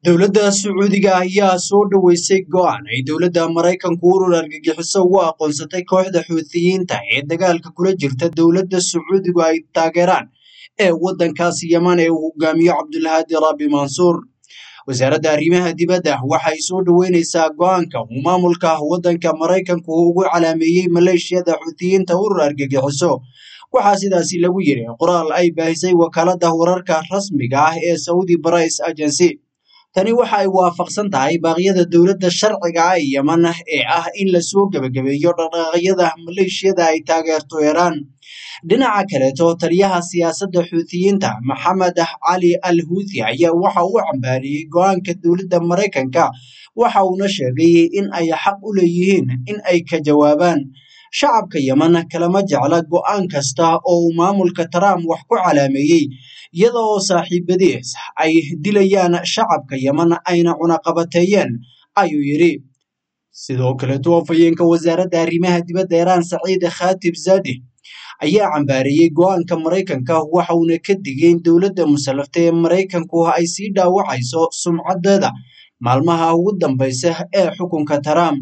dowladda sacuudiga ayaa soo dhoweysay go'aan ay dowladda maraykanku urur argagixiso ugu aqoonsatay kooxda xuutiyiinta ee dagaalka kula jirta dowladda sacuudigu ay taageeraan ee waddankaasi yeman ee uu hogaamiyo cabdulhaadi rabbi mansuur wasaaradda arrimaha dibadda waxay soo dhoweyneysaa go'aanka uu maamulka waddanka maraykanku ugu calaameeyey maleeshiyada xuutiyiinta urur argagixiso waxaa sidaasi lagu yiri qoraal ay baahisay wakaaladda wararka rasmiga ah ee saudi brice agency tani waxa ay waafaqsan tahay baaqyada dowladda sharciga ah ee yeman ee ah in lasoo gebagabeeyo dhaqdhaqaaqyada maleeshiyada ay taageerto iiraan dhinaca kaleeto taliyaha siyaasadda xuutiyiinta maxamed cali al huuthi ayaa waxa uu cambaariyey go'aanka dowladda maraykanka waxa uuna sheegay in ay xaq u leeyihiin in ay ka jawaabaan shacabka yeman kalama jecla go'aan kasta oo uu maamulka trump wax ku calaameeyey iyada oo saaxiibadiis ay dilayaan shacabka yeman ayna cunaqabateeyeen ayuu yidhi sidoo kaleeto afhayeenka wasaaradda arrimaha dibadda iiraan saciid khatib zadi ayaa cambaareeyey go'aanka maraykanka waxa uuna ka digay in dowladda musallafta ee maraykanku ay sii dhaawacayso sumcadeeda maalmaha ugu dambaysa ee xukunka trump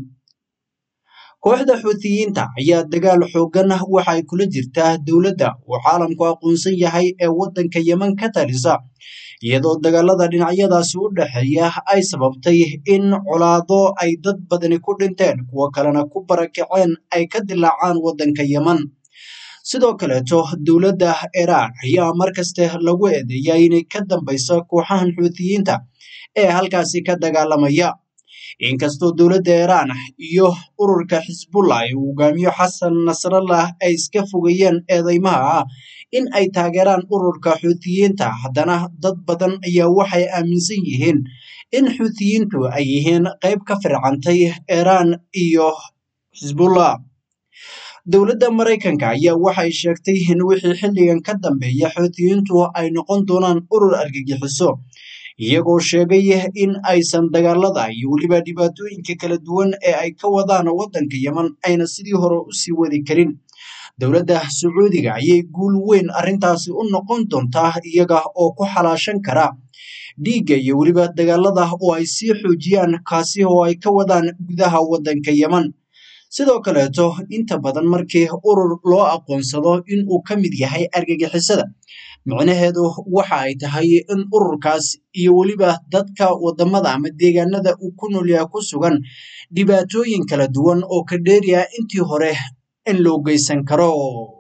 kooxda xuutiyiinta ayaa dagaal xooggan waxa ay kula jirtaa dowladda uu caalamku aqoonsan yahay ee waddanka yeman ka talisa iyadoo dagaalada dhinacyadaasi u dhexeeya ay sababtay in colaado ay dad badani ku dhinteen kuwo kalena ku barakaceen ay ka dilaacaan waddanka yeman sidoo kaleeto dowladda iiraan ayaa markaste lagu eedeeyaa inay ka dambayso kooxahan xuutiyiinta ee halkaasi ka dagaalamaya inkastoo dowladda iiraan iyo ururka xisbullah ee uu hogaamiyo xasan nasrallah ay iska fogeeyeen eedeymaha ah in ay taageeraan ururka xuutiyiinta haddana dad badan ayaa waxay aaminsan yihiin in xuutiyiintu ay yihiin qayb ka fircantay iiraan iyo xisbullah dowladda maraykanka ayaa waxay sheegtay in wixii xilligan ka dambeeya xuutiyiintu ay noqon doonaan urur argagixiso iyagoo sheegay in aysan dagaalada iyo weliba dhibaatooyinka kala duwan ee ay ka wadaan waddanka yeman ayna sidii hore u sii wadi karin dowladda sacuudiga ayay guul weyn arrintaasi u noqon doontaa iyaga oo ku xalaashan kara dhiigga iyo weliba dagaalada oo ay sii xoojiyaan kaasi oo ay ka wadaan gudaha waddanka yeman sidoo kaleeto inta badan markii urur loo aqoonsado in uu ka mid yahay argagixisada micnaheedu waxa ay tahay in ururkaas iyo weliba dadka wadamada ama deegaanada uu ku noolyaha ku sugan dhibaatooyin kala duwan oo ka dheeriya intii hore in loo geysan karo